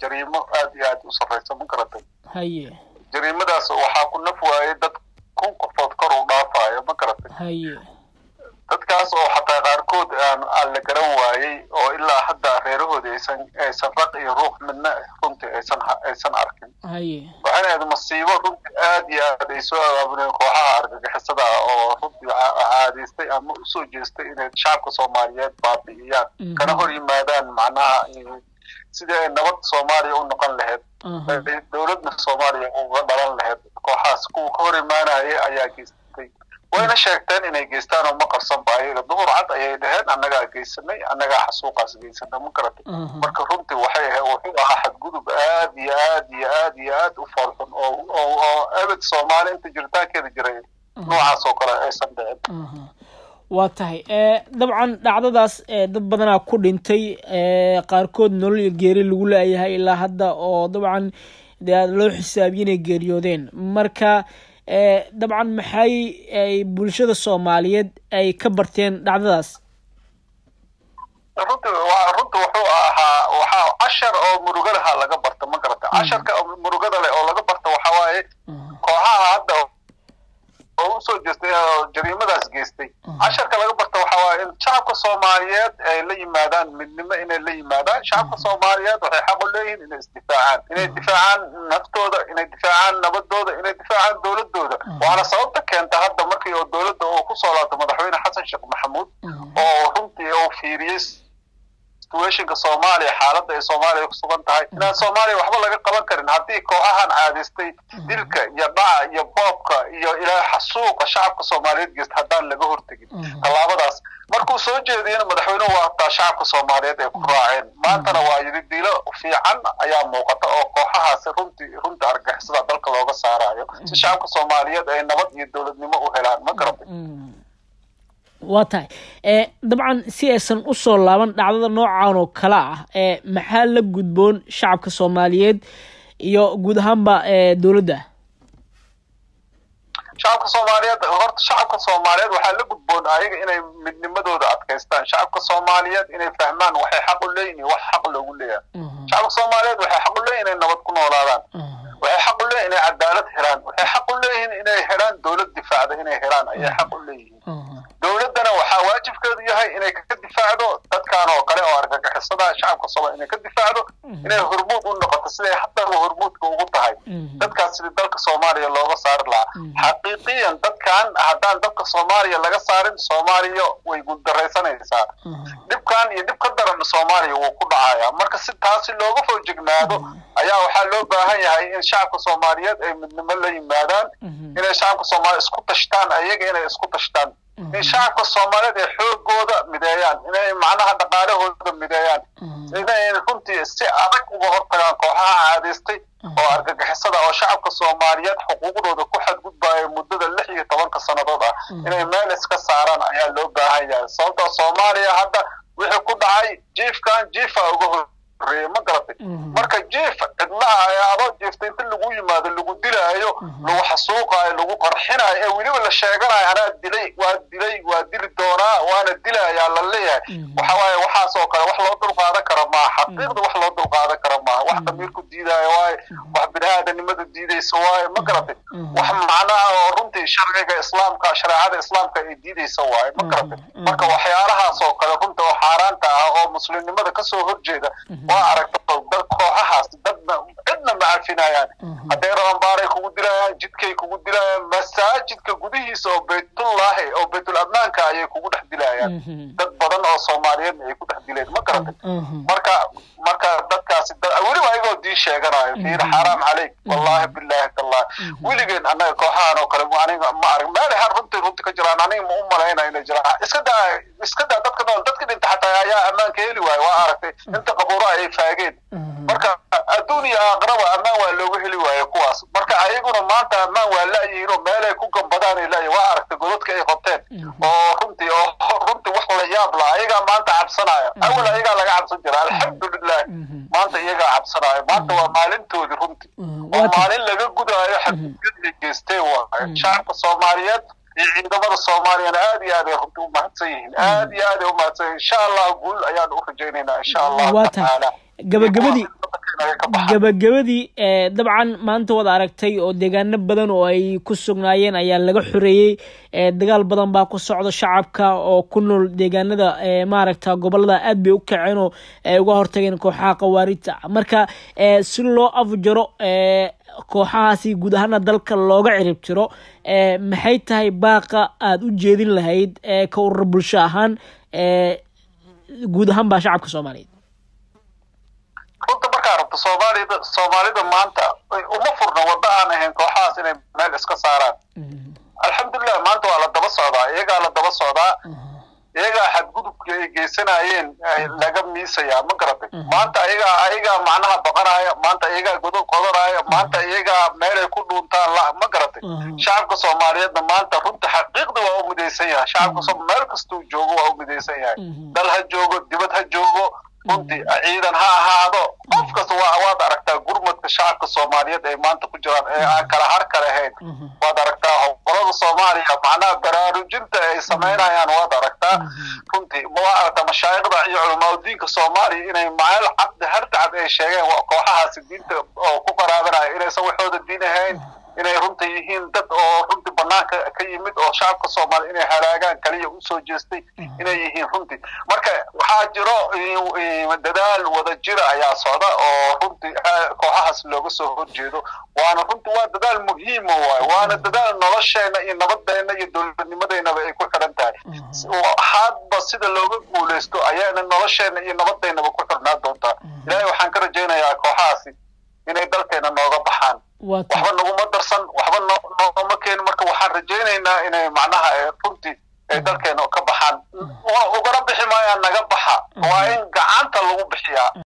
jariimo aad iyo aad u sarreysa ma garatay haye jariimadaas waxaa ku naf waayey dad kun qofood kor u dhaafayo ma garatay haye dadkaas oo xataa qaarkood aan aan la garan waayey oo ilaa hadda reerahoodii aysan aysan raq iyo ruux midna runtii aysan aysan arkin haye waxayna ahayd masiibo runtii aad iyo aad ay soo abaabuneen kooxaha argagixisada ah oo runtii ca- caadaystay ama usoo jeestay inay shacabka soomaaliyeed baabi'iyaan Mhm. kana hor yimaadaan macnaha eh, sidii ay nabad soomaaliya u noqon lahayd aha ay dowladna soomaaliya uga dhalan lahayd kooxahaas kuwa ka hor imaanayay ayaa geystay wayna sheegteen inay geystaan oo ma qarsanba ayaga duhur cad ayay dhaheen annagaa geysanay annagaa xasuuqaas geysana ma garatay aha marka runtii waxay ahayd wuxuu ahaa xadgudub aad iyo aad iyo aad iyo aad u foolxun oo oo oo abad soomaali inta jiritaankeeda jiray noocaas oo kale aysan dhicin aha waa tahay ee dabcan dhacdadaas ee dad badanaa ku dhintay ee qaarkood nolol iyo geeri lagu laayahay ilaa hadda oo dabcan dee loo xisaabiye inay geeriyoodeen marka ee dabcan maxay ay bulshada soomaaliyeed ay ka barteen dhacdadaas runtii waa runtii wuxuu ahaa waxaa cashar oo murugo laha laga barta ma garata casharka oo murugada leh oo laga barta waxaa waaye aha kooxaha hadda oo usoo jeestay oo jariimadaas geystay casharka laga barta waxaa waaye in shacabka soomaaliyeed ay la yimaadaan midnimo inay la yimaadaan shacabka soomaaliyeed waxay xaq u leeyihiin inay isdifaacaan inay difaacaan naftooda inay difaacaan nabadooda inay difaacaan dowladooda waana sababta keenta hadda markii oo dowladda oo kusoo laabtay madaxweyne xasan sheekh maxamuud oo runtii uu fiiriyey situationka soomaaliya xaaladda ay soomaaliya ku sugan tahay inaan soomaaliya waxba laga qaban karin haddii kooxahan caadaystay dilka iyo dhaca iyo boobka iyo ilaa xasuuqa shacabka soomaaliyeed geysta haddaan laga hortegin tallaabadaas markuu soo jeediyena madaxweynuhu waa hataa shacabka soomaaliyeed ay ku raaceen maantana waa yidi dilo fiican ayaa muuqata oo kooxahaasi runtii runtii argagixisada dalka looga saarayo si shacabka soomaaliyeed ay nabad iyo dowladnimo u helaan ma garatay waa tahay ee dabcan si aysan usoo laaban dhacdada noocan oo kale ah ee maxaa la gudboon shacabka soomaaliyeed iyo guud ahaanba ee dowladda shacabka soomaaliyeed horta shacabka soomaaliyeed waxaa la gudboon ayaga inay midnimadooda adkaystaan shacabka soomaaliyeed inay fahmaan waxay xaq u leeyihin iyo wax xaq loogu leeyahay shacabka soomaaliyeed waxay xaq u leeyihin inay nabad ku noolaadaan waxay xaq u leeyihin inay cadaalad helaan waxay xaq u leeyihiin inay helaan dowlad difaacda inay helaan ayay xaq u leeyihiin dowladdana waxaa waajibkeedu yahay inay ka difaacdo dadkan oo kale oo argagixisada shacabka soomaaliya inay ka difaacdo inay hormuud u noqoto siday haddaba hormuudka ugu tahay dadkaas sidii dalka soomaaliya looga saari lahaa xaqiiqiyan dadkan haddaan dalka soomaaliya laga saarin soomaaliya way guuldaraysanaysaa dhibkan iyo dhib ka daran soomaaliya wuu ku dhacayaa marka si taasi looga foojignaado ayaa waxaa loo baahan yahay in shacabka soomaaliyeed ay midnimo la yimaadaan inay shacabka soomaaliya isku tashtaan ayaga inay isku tashtaan in shacabka soomaaliyeed ay xoogooda mideeyaan inay macnaha dhaqaalahooda mideeyaan inay runtii si adag uga hortagaan kooxaha caadaystay oo argagixisada oo shacabka soomaaliyeed xuquuqdooda ku xadgudbaayo muddada lix iyo tobanka sannadood ah inay meel iska saaraan ayaa loo baahan yahay sababta soomaaliya hadda wixii ku dhacay jiifkan jiifa uga horreeyay ma garatay marka jiif cidlaha ee adoo jiifta inta lagu yimaado lagu dilaayo lagu xasuuqaayo lagu qarxinayo ee weliba la sheeganayo anaa dilay waa dilay waa dili doonaa waana dilayaa la leeyahay waxa waaye waxaas oo kale wax loo dulqaadan kara maaha xaqiiqda wax loo dulqaadan kara maaha wax damiirku diidaayo waaye wax bini-aadanimada diidaysa waaye ma garatay wax macnaha oo runtii sharciga islaamka shareecada islaamka ay diidaysa waaye ma garatay marka waxyaalahaas oo kale runta oo xaaraanta ah oo muslimnimada kasoo horjeeda waa aragta dad kooxahaas dadna cidna ma cafinayaan hadday rabambaaray kugu dilayaan jidkay kugu dilayaan masaajidka gudihiisa oo baytullaahi oo baytul ammaanka ayay kugu dhex dilayaan dad badan oo soomaaliyeedna ay ku dhex dileen ma garatay marka marka dadkaasi weliba ayagoo diin sheeganayo fiir xaaraam caleyk wallahi billahi tallah weligeen annaga kooxahan oo kale aniga ma arag meelay har runtii runti ka jiraan aniga ma u malayna inay jiraan iska daa iska daa dadka nool dadka dhinta xataa ayaa ammaanka heli waayo waa aragtay inta qabuuro ayay faageen marka adduun iyo aakhiraba ammaan waa loogu heli waayo kuwaas marka ayaguna maanta ammaan waa la'yihiin oo meelay ku gambadaan ay la'yihin waa aragtay godadka ay qoteen oo runtii oo runtii wax la yaab la ayagaa maanta cabsanaya awal ayagaa laga cabsan jira alxamdulilah maanta iyagaa cabsanaayo maanta waa maalintoodii runtii oo maalin laga gudaayo xadgudbad ay geysteen waayo shacabka soomaaliyeed iyo ciidamada soomaaliyana aad iyo aad ay runtii u mahadsan yihiin aad iyo aad ay u mahadsan yihiin insha allah guul ayaan u rajaynaynaa insha allahu tacaala gabagabadii inaga ka baxaan gabagabadii dabcan maanta waad aragtay oo deegaano badan oo ay ku sugnaayeen ayaa laga xoreeyey dagaal badan baa ku socda shacabka oo ku nool deegaanada maaragta gobolada aad bay u kaceen oo uga hortageen kooxaha khawaarijta marka si loo afjaro kooxahaasi guud ahaana dalka looga cirib tiro maxay tahay baaqa aada u jeedin lahayd ka urur bulsho ahaan guud ahaan baa shacabka soomaaliyeed runta markaa rabto soomaalida soomaalida maanta uma furna waddo aan ahayn kooxahaas inay meel iska saaraan alxamdulilah maanta waa la daba socdaa iyagaa la daba socdaa iyagaa xadgudubka ay geysanayeen laga miisayaa ma garatay maanta ayagaa ayagaa macnaha baqanaya maanta iyagaa godob qodanaya maanta iyagaa meelay ku dhuuntaan la ma garatay shacabka soomaaliyeedna maanta runta xaqiiqda waa u midaysan yahay shacabka meel kastuu joogo waa u midaysan yahay dal ha joogo dibad ha joogo runtii ciidan ha ahaado qof kasta waa waad aragtaa gurmadka shacabka soomaaliyeed ay maanta ku jiraan ee aan kala har kale ahayn waad aragtaa hobolada soomaaliya macnaha baraarujinta ay samaynayaan waad aragtaa runtii waa aragtaa mashaayikhda iyo culamaadudiinka soomaaliya inay meel cad hartacad ay sheegeen kooxahaasi diinta oo ku qaraabanaya inaysan waxooda diin ahayn inay runta yihiin dad oo runtii banaanka ka yimid oo shacabka soomaaliya inay halaagaan kaliya usoo jeestay inay yihiin runtii marka waxaa jiro dadaal wada jira ayaa socda oo runtii kooxahaas looga soo horjeedo waana runtii waa dadaal muhiima waayo waana dadaal nolosheena iyo nabadeena iyo dowladnimadeynaba ay ku xiran tahay hadba sida looga guuleysto ayaana nolosheena iyo nabadeynaba ku xirnaa doontaa ilaahay waxaan ka rajaynayaa kooxahaasi inay dalkeena nooga baxaan waxba naguma darsan waxba nooma keenin marka waxaan rajaynaynaa inay macnaha runtii ay dalkeena ka baxaan ugana bixi maayaan naga baxa waa in gacanta lagu bixiyaa